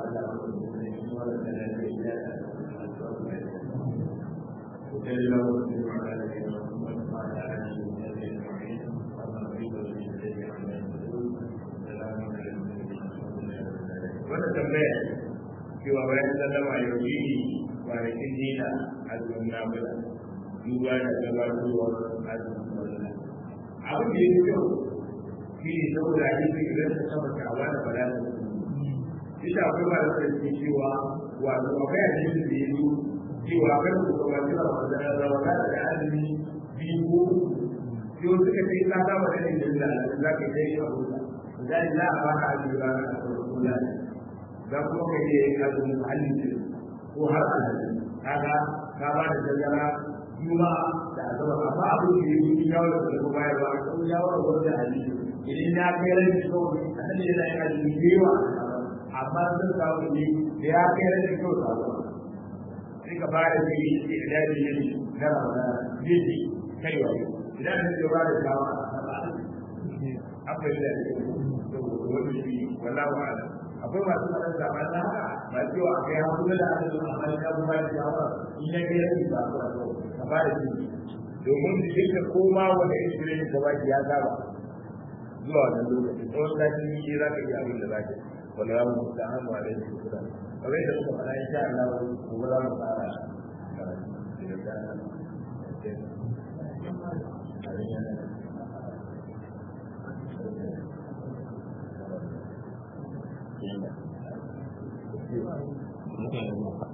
Wata tambaya cewa bayan sallama yau ne kwanakin dina azumin nafila duba da gabatowar azumin nafila abin da ya fi kyau shi ne saboda hadisi idan ta saba kawa da fara da su ita akwai ba da sarki cewa wato akwai hadisi da ya zo cewa kan su kuma cewa wanda da rawata da azumi biyu ko sai wasu ka ce ka saba da yin da za ka yi abu da za a ba ka azumi ba ka farko da za kuma ka yi azumin halin ko har alhaji kaga ka ba da dangana juma'a da azaba amma abin da ya yi yawon da kuma bayarwa a kan yawon da wanda hadisi idan ya kai ran kawai annabi yana yin hadisi da yawa amma sun samu ne da ya kai ran kawai samu sai ka fara da yi da idadi ne na ramadana zai ji kai wayo idan ka ba da shawa akwai da wani shi wallahu a'lam akwai masu faɗin zaman na haka ba cewa a kai hankali da aka zo amma ya kuma da shawara in ya kai rabi ba ku rabu ka ba da shi domin jikin ka koma wanda insulin ka ba ya saba zuwa wannan lokaci tsawon sati ne za ka yi abin da za ka wala ya mu da hannu a rai su kuda kamar yadda muka faɗa insha Allah gobe za mu fara karatu